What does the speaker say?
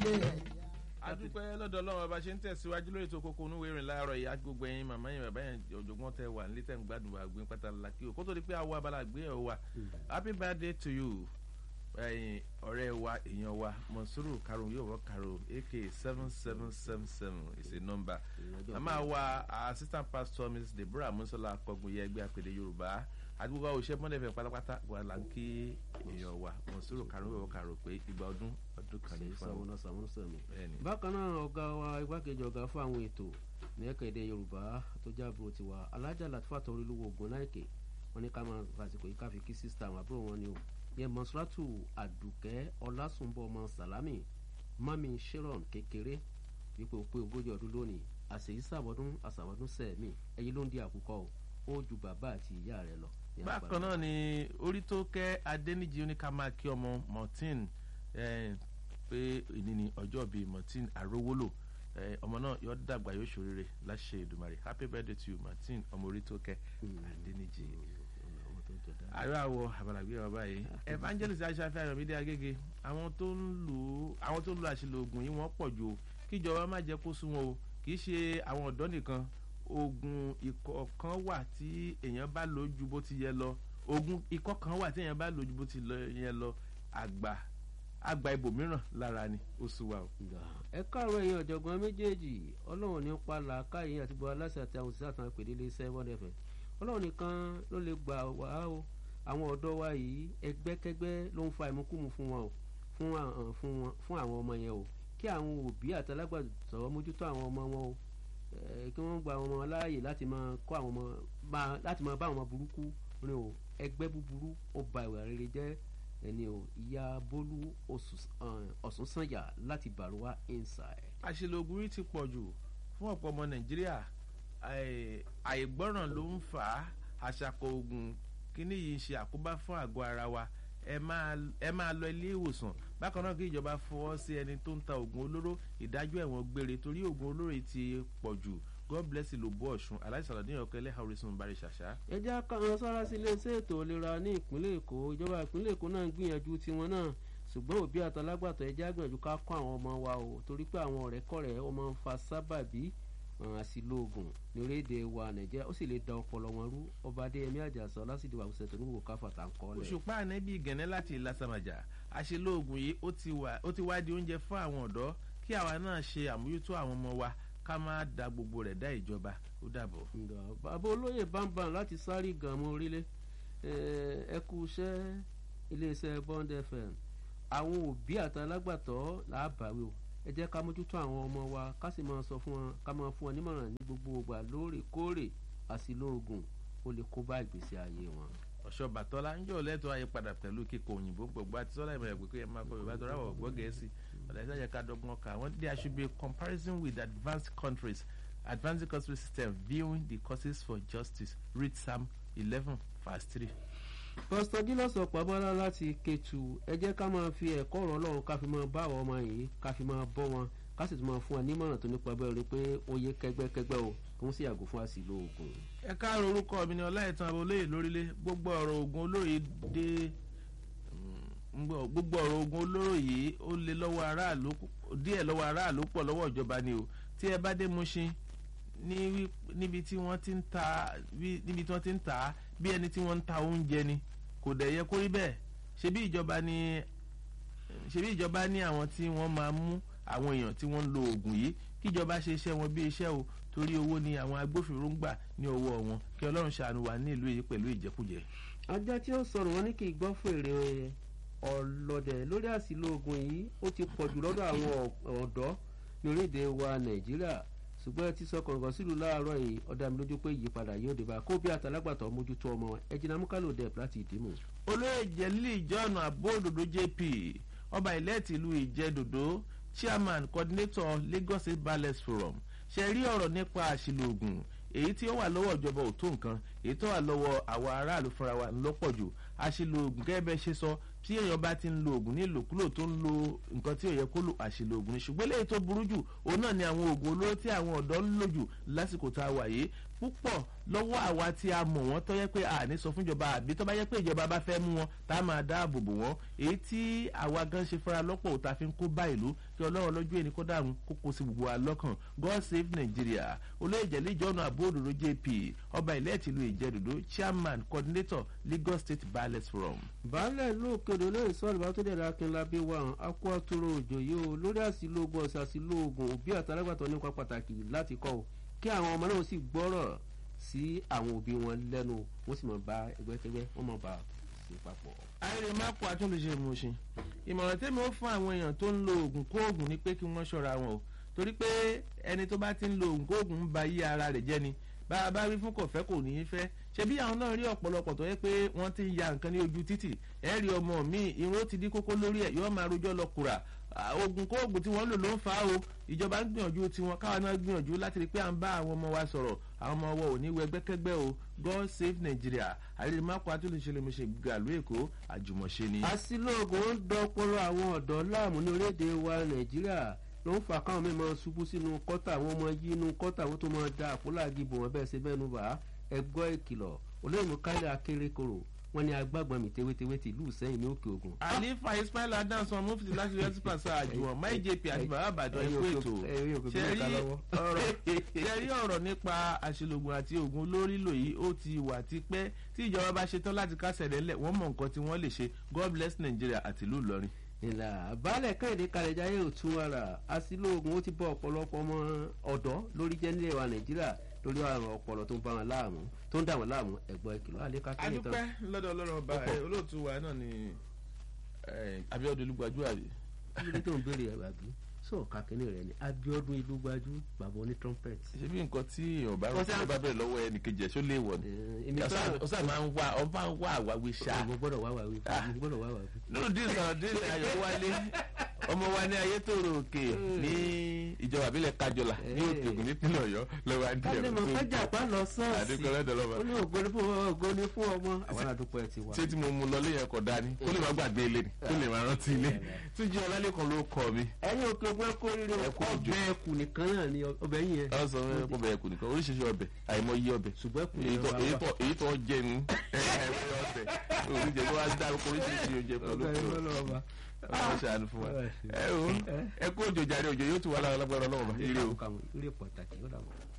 ilé ẹ̀. adúpẹ́ lọ́dọ̀ ọlọ́run ọba ṣe ń tẹ̀síwájú lórí ètò kókó onúwèé ìrìn láàárọ̀ ìyá gbogbo ẹ̀yin màmá yẹn bàbá yẹn ọ̀jọ̀gbọ́n tẹ wà nílé tẹ̀ ń gbádùn wà gbé pátá ńlá kí o kó tó di pé àwọ̀ abala gbé ẹ̀ wa happy birthday to you ẹ̀yin ọ̀rẹ́ wa èèyàn wa monsuru karol yóò wọ́ karol aka seven seven seven seven is a number màmá wa assistant pastor mrs deborah musola akọgun yẹ ẹgbẹ́ àpèdè yorùbá àdúgbò òṣìṣẹ́ mọ́lẹ́fẹ̀ pátápátá wà là ń kí èèyàn wa monsuru karol yóò wọ́ karol pé ìgbà ọdún ọdún kan ní fún sàmúnà sàmúnà sàmì. Bẹ́ẹ̀ni. bákan náà ọ̀gá wa igbákejì ọ̀gá fún àwọn ètò ní ẹ̀ka èdè yorùbá tó jábọ̀ tiwa alájà latifa tó orílẹ̀-èdè ogun láìkè wọn ní ká máa fàsìkò yìí ká fi kí sísítà àwọn àbúrò wọn ni o yẹn mọ̀sùlátù àdùkẹ́ ọlásùnbọ̀ ọmọ sàlámì mami sharon kékeré wípé ó pé ogójì ọdún lónìí àṣeyí sàbọ̀dún àṣàbọ̀dún sẹ́ẹ̀mì ẹ̀yìn ló ń di àkùkọ o ó ju bàbá àti ìyá rẹ̀ lọ. ní bákan agbára. náà ni orí tó kẹ́ adẹ́nìjì oníkàmákí ọmọ martin eh, pé èyí ni ọjọ́ bíi martin arówólò eh, ọmọ náà yóò dàgbà yóò ṣòrere láṣẹ ìdùmarè happy birthday to you martin ọmọ orí tó kẹ́ adẹ́nìjì. ọmọ tó jọ dáa. àárọ̀ àwọ̀ àbàlàgbé ọba yìí evangelist aṣáfẹ́ ayọ̀mídé agége àwọn tó ń lò ó àwọn tó ń lo àṣìlò oògùn yìí wọ́n pọ̀ jù o kíjọba má jẹ́ kó sún wọn o kì í ṣe àwọn ọ̀dọ́ nìkan oògùn ikọ̀ kan wà tí èèyàn bá lò ju bó ti yẹ lọ oògùn ikọ̀ kan wà tí èèyàn bá lò ju bó ti lọ- yẹ lọ àgbà àgbà ibòmíràn lára ni ó sùn wa o. Nga. ẹ káàárọ̀ ẹ̀yin ọ̀jọ̀gbọ́n méjèèjì ọlọ́run ní pa làákàyè àti gbọ́ aláṣẹ àti àwọn òṣìṣẹ́ àtàwọn ìpèdè ilé iṣẹ́ one fm ọlọ́run nìkan ló lè gbà wá o àwọn ọ̀dọ́ wa yìí ẹgbẹ́kẹ́gbẹ́ ló ń fa ìmúkùmù fún wọn o fún àwọn fún wọn fún àwọn ọmọ yẹn o kí àwọn òbí àti alágbàtọ́ mójútó àwọn ọmọ wọn o Eh, kí wọ́n gba àwọn ọmọ láàyè láti máa kọ́ àwọn ọmọ máa láti máa bá àwọn ọmọ burúkú rìn o ẹgbẹ́ búburú ó ba ìwà rere jẹ́ ẹni o ìyá bólú ọ̀sùn sànyà láti bàrúwá inside. àṣìlò oògùn yìí ti pọ̀ jù fún ọ̀pọ̀ ọmọ nàìjíríà àì- àìgbọ́ràn ló ń fà á àṣàkọ oògùn kíní yìí ń ṣe àkóbá fún àgọ́ ara wa ẹ máa ẹ máa lọ ilé ìwòsàn bákan náà kí ìjọba fọwọ́ sí ẹni tó ń ta oògùn olóró ìdájọ́ ẹ̀wọ̀n gbére torí oògùn olóró yìí ti pọ̀ jù god bless ìlòbó ọ̀ṣun aláìsàn ní ọ̀kẹ́ ẹlẹ́hà orísun bari ṣàṣà. ẹ jẹ́ ká wọn sára sí iléeṣẹ́ ètò ìlera ní ìpínlẹ̀ èkó ìjọba ìpínlẹ̀ èkó náà ń gbìyànjú tiwọn náà ṣùgbọ́n òbí àtàlágbàtọ̀ ẹ jẹ́ àgbìyànjú ká kọ́ àwọn ọmọ wa o torí pé àwọn ọ̀rẹ́kọ̀rẹ́ ó máa ń fa sábàbí hàn, àṣìlò oògùn ní orílẹ̀-èdè wa nàìjíríà ó sì lè da ọpọlọ wọn rú ọba adéyẹmí àjàsọ lásìdí wàhùsẹ̀ tó ní wò káfà tá à ń kọ́ lẹ̀. òṣùpá ànẹ́bí gẹ̀nẹ́ láti ìlàsàmàjà àṣìlò oògùn yìí ó ti wà ó ti wá di oúnjẹ fún àwọn ọ̀dọ́ kí àwa náà ṣe àmójútó àwọn ọmọ wa ká má da gbogbo rẹ̀ dá ìjọba ó dàbọ̀. Nga, bàbá olóyè bámbam láti sáré gànmọ́ orílẹ̀ ẹ kú iṣẹ́ iléeṣẹ́ bond fm àwọn òbí àti alágbàtọ́ làbàwí o ẹ jẹ́ ká mójútó àwọn ọmọ wa ká sì máa sọ fún wọn ká máa fún wọn nímọ̀ràn ní gbogbo ìgbà lóòrèkóòrè àsìlò oògùn ó lè kó bá ìgbésí ayé wọn. ọ̀ṣọ́ bàtọ́lá ń jọ lẹ́tọ́ àyípadà pẹ̀lú kíkọ òyìnbó gbogbo àti sọ́lá ìmọ̀ ẹ̀gbẹ́ pé ẹ máa kọ yorùbá tó ráwọ̀ gbọ́ gẹ̀ẹ́sì ọ̀dà ìsájà ká dọ́gbọ́n ká wọ́n there should be a comparison with advanced countries advanced country system viewing the causes for justice read psalm eleven verse three. pásítọ̀ gílọ́sì ọ̀pábọ́lá láti kẹtù ẹ jẹ́ ká máa fi ẹ̀kọ́ ọ̀rọ̀ ọlọ́run ká fi máa bá àwọn ọmọ yìí ká fi máa bọ́ wọn ká sì tún máa fún wọn nímọ̀ràn tó nípa bẹ́ẹ̀ rí pé ó yẹ kẹ́gbẹ́kẹ́gbẹ́ o kó ń sì yàgò fún àsìlò oògùn. ẹ káàárọ̀ orúkọ mi ni ọláìtàn abolóyè lórílẹ̀ gbogbo ọ̀rọ̀ ogun olóró yìí dé mm, gbọ́- gbogbo ọ̀rọ̀ ogun olóró yìí ó lé lọ́wọ́ aráàlú díẹ̀ lọ́wọ́ aráàlú pọ̀ lọ́wọ́ ìjọba ni o tí ẹ bá dé Mushin ní wí- níbi tí wọ́n ti ń ta bí- níbi tí wọ́n ti ń tà á bí ẹni tí wọ́n ń ta oúnjẹ ni kò dẹ̀ yẹ kó rí bẹ́ẹ̀ ṣebí ìjọba ni ṣebí ìjọba ní àwọn tí wọ́n máa mú àwọn èèyàn tí wọ́n ń lo oògùn yìí kíjọba ṣe iṣẹ́ wọn bí iṣẹ́ o torí owó ni àwọn agbófinró ń gbà ní ọwọ́ wọn kí ọlọ́run ṣàánú wa ní ìlú yìí pẹ̀lú ìjẹkújẹ. ajá tí ó sọnù wọn ní kí n gbọ́ fèrè ọlọ́dẹ lórí àsìlò oògùn yìí ó ti pọ̀ jù lọ́dọ̀ àwọn ọ̀- ọ̀dọ́ ní orílẹ̀-èdè wa nàìjíríà ṣùgbọ́n ẹ ti sọ kọ̀ǹgàn sílùú láàárọ̀ yìí ọ̀dà mi lójú pé ìyípadà yóò dé bá kó bí àtàlágbàtọ̀ mójútó ọmọ ẹ̀jìnà múkàlò dẹ̀ láti ìdímù. olóyè jẹ́lí john abóòdòdó jp ọba ìlẹ́ẹ̀tì ìlú ìjẹ́dòdó chairman coordinator lagos state ballet forum ṣe rí ọ̀rọ̀ nípa àṣìlò oògùn èyí tí ó wà lọ́wọ́ ìjọba ò tó nǹkan èyí tó wà lọ́wọ́ àwa aráàlú fúnra wa ń lọ́pọ̀ jù àṣìlò oògùn gẹ́gẹ́ bẹ́ẹ̀ ṣe sọ tí èèyàn bá ti ń lo oògùn ní ìlòkulò tó ń lo nǹkan tí ò yẹ kó lò àṣìlò oògùn ni ṣùgbọ́n eléyìí tó burú jù òun náà ni àwọn oògùn olóró tí àwọn ọ̀dọ́ ń lò jù lásìkò tá a wà yìí púpọ̀ lọ́wọ́ àwa tí a mọ̀ wọ́n tó yẹ pé a ní sọ fúnjọba àbí tó bá yẹ pé ìjọba bá fẹ́ mú wọn tá a máa dáàbò bò wọ́n èyí tí àwa gan ṣe fúnra lọ́pọ̀ òta fi ń kó bá ìlú kí ọlọ́run lọ́jọ́ èní kó dàrún kó kó sí gbogbo wa lọ́kàn god save nigeria olóyèjẹ̀lẹ̀ ìjọ́nà àbóòdòdó jp ọba ilẹ̀ tìlú ìjẹ́dòdó chairman coordinator lagos state ballot forum. baálẹ̀ ìlú òkèdè olóyè sọ́ọ̀lù bá tó dẹ̀ ra akínlábí wa akó àtúrò òjò yìí o lórí àsìlógún ọ̀sẹ̀ àsìlógún òbí àtàlágbàtọ́ nípa pàtàkì láti kọ́ o kí àwọn ọmọ náà sì gbọ́rọ̀ sí àwọn òbí wọn lẹ́nu wọ́n sì mọ̀ bá ẹgbẹ́kẹgbẹ́ wọ́n mọ̀ bá sí papọ̀. ayẹyẹ máàpù àtúnlùṣe ìmọ̀ọ́sìn ìmọ̀ràn tẹ́mi ó fún àwọn èèyàn tó ń lo oògùn kóògùn ni pé kí wọ́n ṣọ́ra wọn o torí pé ẹni tó bá ti ń lo oògùn kóògùn ń ba yí ara rẹ̀ jẹ́ ni bá a bá rí fún kọ̀fẹ́ kò ní í fẹ́ ṣe bí àwọn náà rí ọ̀pọ̀lọpọ̀ tó yẹ pé wọ́n ti ń ya nǹkan ní ojú títì ẹ rí ọmọ mi irun ó ti dí kókó lórí ẹ̀ yóò máa rojọ́ lọ kùrà oògùn kóògùn tí wọ́n lò ló ń fa o ìjọba ń gbìyànjú tiwọn káwa náà gbìyànjú láti rí i pé à ń bá àwọn ọmọ wa sọ̀rọ̀ àwọn ọmọ wa ò ní wẹgbẹ́kẹ́gbẹ́ o god save nigeria àrídìmákò atúlùṣelémùṣe gàlú èkó àjùmọ̀ṣe ni. àsìlóògùn ń dọ́pọ̀lọ́ àwọn ọ̀dọ́ láàmú ní orílẹ̀-èdè wa nàìjíríà ló ń fa káwọn mímọ ṣubú sínú kọ́tà àwọn ọmọ yìí inú kọ́tà àwọn tó máa da àpòláàgì bò wọ́n bẹ́ẹ̀ ṣe bẹ́ẹ̀ nù bá ẹgbọ́ ìkìlọ̀ olóyìnbó káyọ̀ akérèkọ́rọ̀ wọn ni agbágbọ́n mi tewétewé ti lù sẹ́yìn ní òkè ògùn. àlefa ismail adansan mufti láti yọtí pàṣẹ àjùwọ̀n máì jp àti bàbá àbàdàn ẹ̀kọ́ ètò ṣe rí ọ̀rọ̀ nípa àṣelògùn àti oògùn olórí lò yìí ó ti wà tipẹ́ tí ìjọba bá ṣetán láti kásẹ̀ rẹ̀ lẹ̀ wọ́n mọ̀ nǹkan tí wọ́n lè ṣe god bless nigeria àti ìlú ìlọrin ìlà baálẹ̀ kẹ́hìndé kalẹ̀jáyé òtún ara àsìlóògùn ó ti bọ́ ọ̀pọ̀lọpọ̀ ọmọ ọ̀dọ́ lórí jẹ́ nílẹ̀ wa nàìjíríà lórí àrùn ọpọlọ tó ń bá wọn láàmú tó ń dà wọn láàmú ẹ̀gbọ́n ìkìlọ̀ àlékà kẹ́hìndé tán. adúpẹ́ lọ́dọ̀ ọlọ́run ọba olóòtú wa náà ni abiodun olùgbàjú àbí. kílódé tó ń béèrè ẹ̀ àbí sọ kàkínní rẹ ni abiodun ìlú gbajú bàbá oní trumpet. ṣé bí nǹkan tí èèyàn bá rọ́ọ̀tì bá bẹ̀rẹ̀ lọ́wọ́ ẹnì kejì ẹ̀ ṣó lè wọ̀ ni ọ̀sán máa ń wá ọ máa ń wá àwáwí ṣá. mo gbọ́dọ̀ wá wàwí mo gbọ́dọ̀ wá wàwí. nínú díì sọ̀rọ̀ díì ayọ̀ wálé ọmọ wa ní ayétòrò òkè ní ìjọba àbílẹ̀ kájọlà ní òkè ògùn nípínlẹ̀ ọ̀yọ́ lọ́wọ́ àdìyẹ kálí mo kájà pa lọ sọ́ọ̀sì àdúgbò lọ́dọ̀ lọ́wọ́. ó ní ògbóni fún ògbóni fún ọmọ àwọn àdúgbò ẹ̀ ti wà. ṣé tí mo mú lọ léyìn ẹkọ dání kó lè má gbàgbé ilé ni kó lè má rántí ilé tún jí ọlálẹ́kan ló kọ mi. ẹyin òkè ògbó ẹkọ rírẹ ọbẹ̀ ẹkù nìkan náà ni ọbẹ̀ yìí yẹn. ọ sọ fún ọbẹ̀ ẹkù nìkan oríṣiríṣi ọbẹ̀ àìmọye ọbẹ̀ ṣùgbọ́n ẹkù èyí tó èyí tó jẹ nu àìmọye ọbẹ̀ oríṣiríṣi tó wá dárúkọ oríṣiríṣi oúnjẹ pẹ̀lú ọlọ́ọ̀bá ọlọ́run ṣàánú fún wa ẹ o ẹ kó òjò jàre òjò yóò tún wà lára lágbára ọlọ́run bá ire o. ilé pàtàkì ó dà wọ́n.